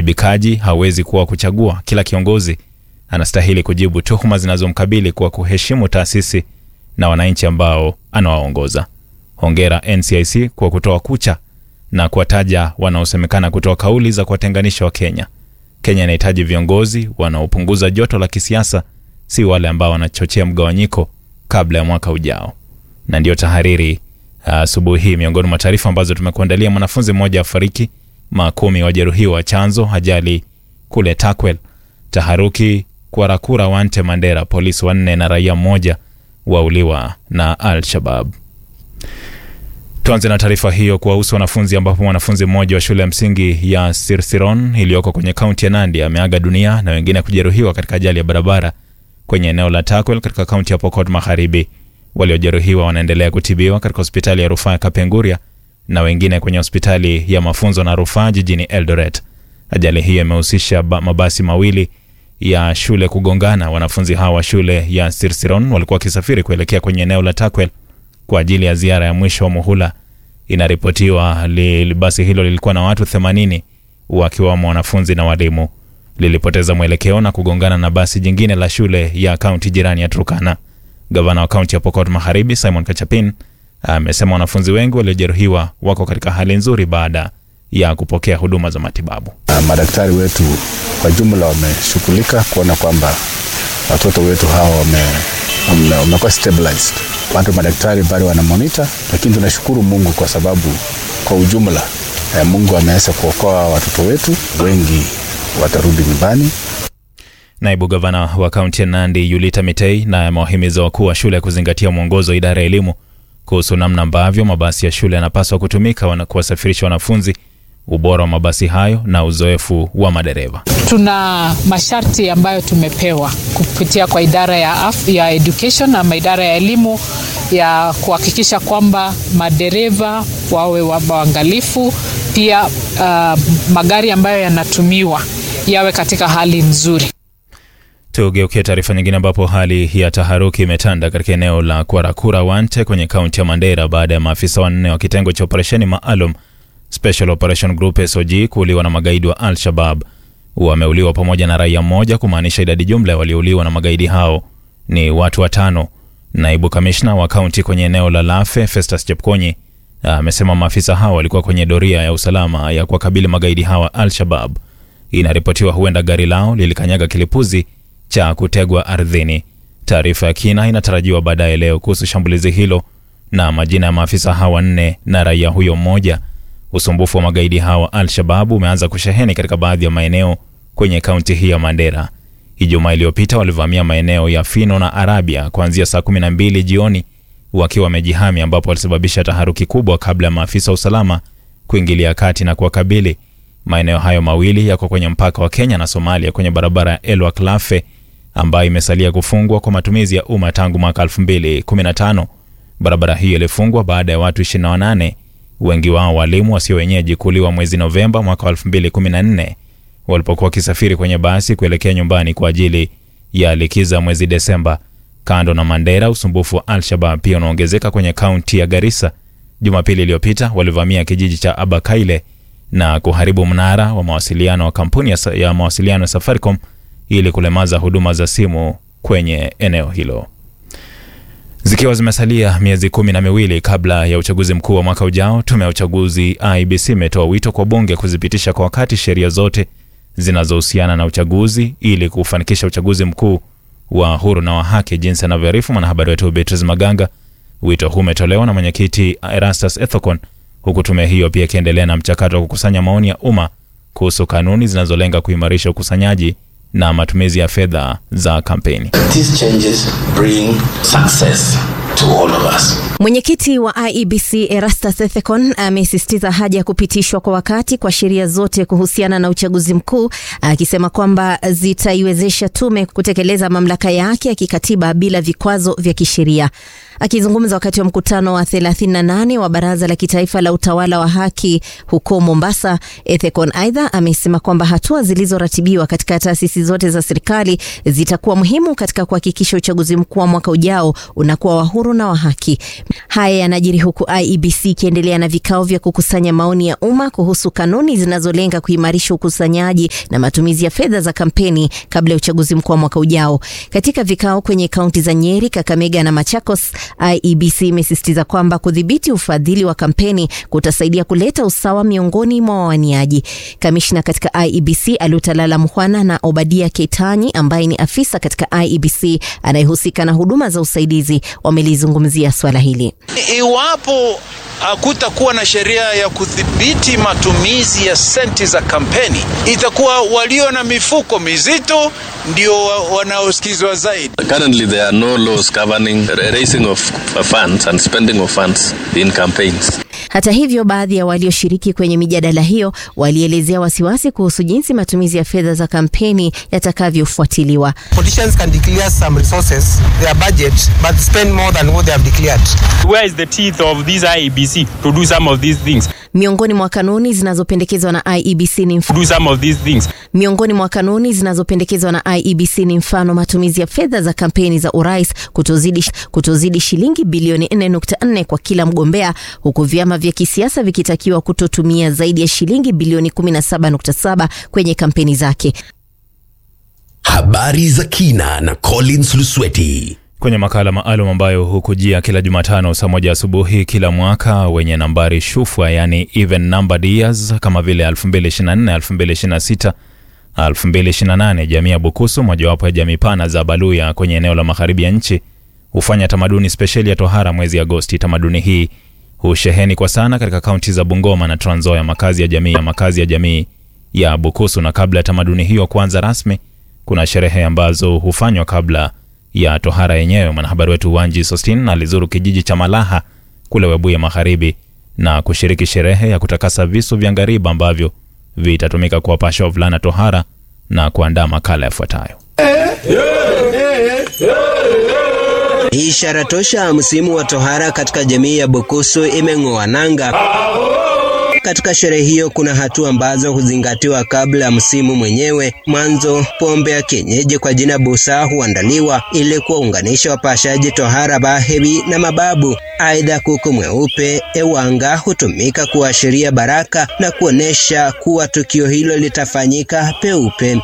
Uwajibikaji hauwezi kuwa kuchagua. Kila kiongozi anastahili kujibu tuhuma zinazomkabili kwa kuheshimu taasisi na wananchi ambao anawaongoza. Hongera NCIC kwa kutoa kucha na kuwataja wanaosemekana kutoa kauli za kuwatenganisha Wakenya. Kenya inahitaji viongozi wanaopunguza joto la kisiasa, si wale ambao wanachochea mgawanyiko kabla ya mwaka ujao. Na ndiyo tahariri asubuhi uh, hii. Miongoni mwa taarifa ambazo tumekuandalia: mwanafunzi mmoja afariki, makumi wajeruhiwa chanzo ajali kule Takwel, taharuki Kwarakura, Wante, Mandera, polisi wanne na raia mmoja wauliwa na Al-Shabab. Tuanze na taarifa hiyo kuwahusu wanafunzi, ambapo mwanafunzi mmoja wa shule ya msingi ya Sirsiron iliyoko kwenye kaunti ya Nandi ameaga dunia na wengine kujeruhiwa katika ajali ya barabara kwenye eneo la Takwel katika kaunti ya Pokot Magharibi. Waliojeruhiwa wanaendelea kutibiwa katika hospitali ya rufaa ya Kapenguria na wengine kwenye hospitali ya mafunzo na rufaa jijini Eldoret. Ajali hiyo imehusisha mabasi mawili ya shule kugongana. Wanafunzi hawa wa shule ya Sirsiron walikuwa wakisafiri kuelekea kwenye eneo la Takwel kwa ajili ya ziara ya mwisho wa muhula. Inaripotiwa li, basi hilo lilikuwa na watu 80 wakiwamo wanafunzi na walimu. Lilipoteza mwelekeo na kugongana na basi jingine la shule ya kaunti jirani ya Turkana. Gavana wa kaunti ya Pokot Magharibi Simon Kachapin amesema wanafunzi wengi waliojeruhiwa wako katika hali nzuri baada ya kupokea huduma za matibabu. Madaktari wetu kwa jumla wameshughulika kuona kwamba watoto wetu hawa wamekuwa wame stabilized. Bado madaktari bado wana monitor, lakini tunashukuru Mungu kwa sababu kwa ujumla eh, Mungu ameweza kuokoa watoto wetu, wengi watarudi nyumbani. Naibu gavana wa kaunti ya Nandi Yulita Mitei na amewahimiza wakuu wa shule kuzingatia mwongozo wa idara ya elimu kuhusu namna ambavyo mabasi ya shule yanapaswa kutumika na kuwasafirisha wanafunzi, ubora wa mabasi hayo na uzoefu wa madereva. Tuna masharti ambayo tumepewa kupitia kwa idara ya, af, ya education ama idara ya elimu ya kuhakikisha kwamba madereva wawe waangalifu, pia uh, magari ambayo yanatumiwa yawe katika hali nzuri. Tugeukie taarifa nyingine ambapo hali ya taharuki imetanda katika eneo la Kwarakura Wante kwenye kaunti ya Mandera baada ya maafisa wanne wa kitengo cha operesheni maalum Special Operation Group SOG kuuliwa na magaidi wa Al-Shabab. Wameuliwa pamoja na raia mmoja, kumaanisha idadi jumla ya waliouliwa na magaidi hao ni watu watano. Naibu kamishna wa kaunti kwenye eneo la Lafe Festus Chepkonyi amesema maafisa hao walikuwa kwenye doria ya usalama ya kuwakabili magaidi hawa Al-Shabab. Inaripotiwa huenda gari lao lilikanyaga kilipuzi cha kutegwa ardhini. Taarifa ya kina inatarajiwa baadaye leo kuhusu shambulizi hilo na majina ya maafisa hawa wanne na raia huyo mmoja. Usumbufu wa magaidi hawa Al-Shabab umeanza kusheheni katika baadhi ya maeneo kwenye kaunti hii ya Mandera. Ijumaa iliyopita walivamia maeneo ya Fino na Arabia kuanzia saa 12 jioni wakiwa wamejihami, ambapo walisababisha taharuki kubwa kabla ya maafisa wa usalama kuingilia kati na kuwakabili. Maeneo hayo mawili yako kwenye mpaka wa Kenya na Somalia kwenye barabara ya Elwak Lafe ambayo imesalia kufungwa kwa matumizi ya umma tangu mwaka 2015. Barabara hiyo ilifungwa baada ya watu 28 wengi wao walimu wasio wenyeji kuuliwa mwezi Novemba mwaka 2014 walipokuwa wakisafiri kwenye basi kuelekea nyumbani kwa ajili ya likiza mwezi Desemba. Kando na Mandera, usumbufu wa Al-Shabab pia unaongezeka kwenye kaunti ya Garissa. Jumapili iliyopita walivamia kijiji cha Abakaile na kuharibu mnara wa mawasiliano wa kampuni ya, ya mawasiliano ya Safaricom ili kulemaza huduma za simu kwenye eneo hilo. Zikiwa zimesalia miezi kumi na miwili kabla ya uchaguzi mkuu wa mwaka ujao, tume ya uchaguzi IEBC imetoa wito kwa bunge kuzipitisha kwa wakati sheria zote zinazohusiana na uchaguzi ili kufanikisha uchaguzi mkuu wa huru na wa haki, jinsi anavyoarifu mwanahabari wetu Beatrice Maganga. Wito huu umetolewa na mwenyekiti Erastus Ethekon, huku tume hiyo pia ikiendelea na mchakato wa kukusanya maoni ya umma kuhusu kanuni zinazolenga kuimarisha ukusanyaji na matumizi ya fedha za kampeni. These changes bring success to all of us. Mwenyekiti wa IEBC Erastus Ethekon amesisitiza haja ya kupitishwa kwa wakati kwa sheria zote kuhusiana na uchaguzi mkuu, akisema kwamba zitaiwezesha tume kutekeleza mamlaka yake ya kikatiba bila vikwazo vya kisheria. Akizungumza wakati wa mkutano wa 38 wa Baraza la Kitaifa la Utawala wa Haki huko Mombasa, Ethekon aidha amesema kwamba hatua zilizoratibiwa katika taasisi zote za serikali zitakuwa muhimu katika kuhakikisha uchaguzi mkuu wa mwaka ujao unakuwa wa huru na wa haki. Haya yanajiri huku IEBC ikiendelea na vikao vya kukusanya maoni ya umma kuhusu kanuni zinazolenga kuimarisha ukusanyaji na matumizi ya fedha za kampeni kabla ya uchaguzi mkuu wa mwaka ujao. Katika vikao kwenye kaunti za Nyeri, Kakamega na Machakos, IEBC imesisitiza kwamba kudhibiti ufadhili wa kampeni kutasaidia kuleta usawa miongoni mwa wawaniaji. Kamishna katika IEBC Alutalala Mhwana na Obadia Ketanyi ambaye ni afisa katika IEBC anayehusika na huduma za usaidizi wamelizungumzia swala hili. Iwapo hakutakuwa na sheria ya kudhibiti matumizi ya senti za kampeni, itakuwa walio na mifuko mizito ndio wanaosikizwa zaidi. Currently, there are no laws governing raising of funds and spending of funds in campaigns. Hata hivyo, baadhi ya walioshiriki kwenye mijadala hiyo walielezea wasiwasi kuhusu jinsi matumizi ya fedha za kampeni yatakavyofuatiliwa. Politicians can declare some resources, their budget, but spend more than what they have declared. Where is the teeth of this IEBC to do some of these things? Miongoni mwa kanuni zinazopendekezwa na IEBC ni mf... Do some of these things. Miongoni mwa kanuni zinazopendekezwa na IEBC ni mfano matumizi ya fedha za kampeni za urais kutozidi, kutozidi shilingi bilioni 4.4 kwa kila mgombea huku vyama vya kisiasa vikitakiwa kutotumia zaidi ya shilingi bilioni 17.7 kwenye kampeni zake. Habari za kina na Collins Lusweti kwenye makala maalum ambayo hukujia kila Jumatano saa moja asubuhi kila mwaka wenye nambari shufwa, yani even numbered years kama vile 2024, 2026, 2028. Jamii ya Bukusu, mojawapo ya jamii pana za Baluya kwenye eneo la magharibi ya nchi, hufanya tamaduni spesheli ya tohara mwezi Agosti. Tamaduni hii husheheni kwa sana katika kaunti za Bungoma na Trans Nzoia, makazi ya jamii ya makazi ya jamii ya Bukusu. Na kabla ya tamaduni hiyo kuanza rasmi, kuna sherehe ambazo hufanywa kabla ya tohara yenyewe. Mwanahabari wetu Wanji Sostin alizuru kijiji cha Malaha kule Webuye Magharibi na kushiriki sherehe ya kutakasa visu vya ngariba ambavyo vitatumika kuwapasha wavulana tohara na kuandaa makala yafuatayo. Ishara tosha msimu wa tohara katika jamii ya Bukusu imeng'oa nanga. Katika sherehe hiyo kuna hatua ambazo huzingatiwa kabla ya msimu mwenyewe. Mwanzo, pombe ya kienyeji kwa jina busaa huandaliwa ili kuwaunganisha wapashaji tohara bahebi na mababu. Aidha, kuku mweupe ewanga hutumika kuashiria baraka na kuonesha kuwa tukio hilo litafanyika peupe.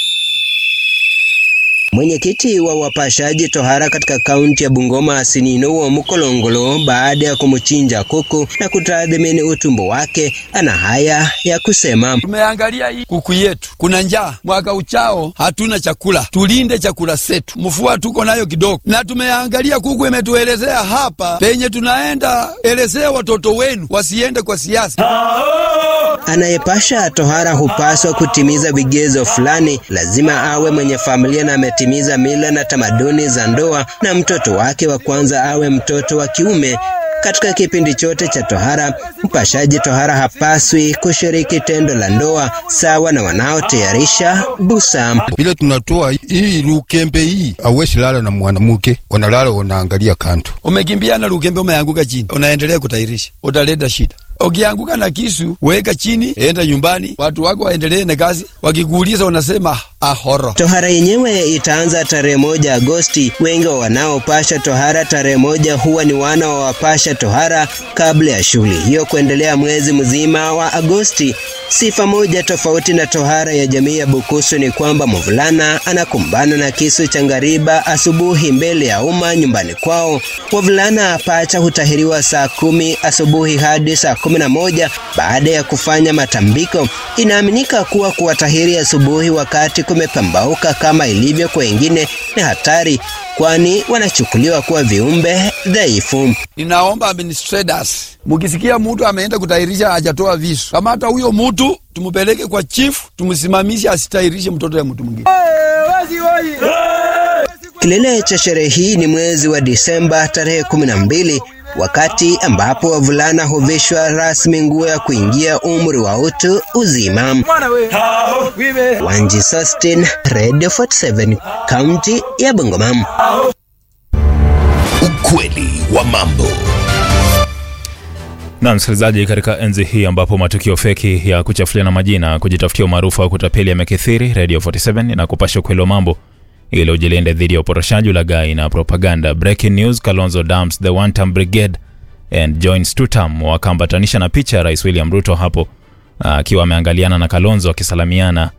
Mwenyekiti wa wapashaji tohara katika kaunti ya Bungoma Asinino wa Mkolongolo, baada ya kumchinja kuku na kutathmini utumbo wake, ana haya ya kusema: tumeangalia hii kuku yetu, kuna njaa, mwaka uchao hatuna chakula, tulinde chakula setu, mfua tuko nayo kidogo, na tumeangalia kuku imetuelezea hapa penye tunaenda, elezea watoto wenu wasiende kwa siasa. Anayepasha tohara hupaswa kutimiza vigezo fulani, lazima awe mwenye familia na ametimiza mila na tamaduni za ndoa, na mtoto wake wa kwanza awe mtoto wa kiume. Katika kipindi chote cha tohara, mpashaji tohara hapaswi kushiriki tendo la ndoa sawa na wanaotayarisha busa. Vile tunatoa hii lukembe hii, awezi lala na mwanamke, wanalala wanaangalia kanto. Umekimbia na lukembe, umeanguka chini, unaendelea kutairisha, utaleta shida. Ukianguka na kisu, weka chini, enda nyumbani, watu wako waendelee na kazi. Wakikuuliza unasema ahoro. Tohara yenyewe itaanza tarehe moja Agosti. Wengi wa wanaopasha tohara tarehe moja huwa ni wana wa wapasha tohara kabla ya shughuli hiyo kuendelea mwezi mzima wa Agosti. Sifa moja tofauti na tohara ya jamii ya Bukusu ni kwamba mvulana anakumbana na kisu cha ngariba asubuhi mbele ya umma nyumbani kwao. Wavulana pacha hutahiriwa saa kumi asubuhi hadi saa kumi na moja baada ya kufanya matambiko. Inaaminika kuwa kuwatahiri asubuhi wakati kumepambauka kama ilivyo kwa wengine ni hatari, kwani wanachukuliwa kuwa viumbe dhaifu. Ninaomba administrators, mukisikia mtu ameenda kutahirisha hajatoa visu, kamata huyo mtu tumupeleke kwa chief, tumsimamishe asitahirishe mtoto ya mtu mwingine. Kilele cha sherehe hii ni mwezi wa Disemba tarehe kumi na mbili wakati ambapo wavulana huvishwa rasmi nguo ya kuingia umri wa utu uzima. Wanji Sustin, Radio 47, kaunti ya Bungoma. Ukweli wa mambo. Na msikilizaji, katika enzi hii ambapo matukio feki ya kuchafuliana majina, kujitafutia umaarufu au kutapeli yamekithiri, Radio 47 inakupasha ukweli wa mambo ili ujilinde dhidi ya uporoshaji, ulaghai na propaganda. Breaking news: Kalonzo dumps the one term brigade and joins two term, wakaambatanisha na picha ya Rais William Ruto hapo akiwa ameangaliana na Kalonzo akisalamiana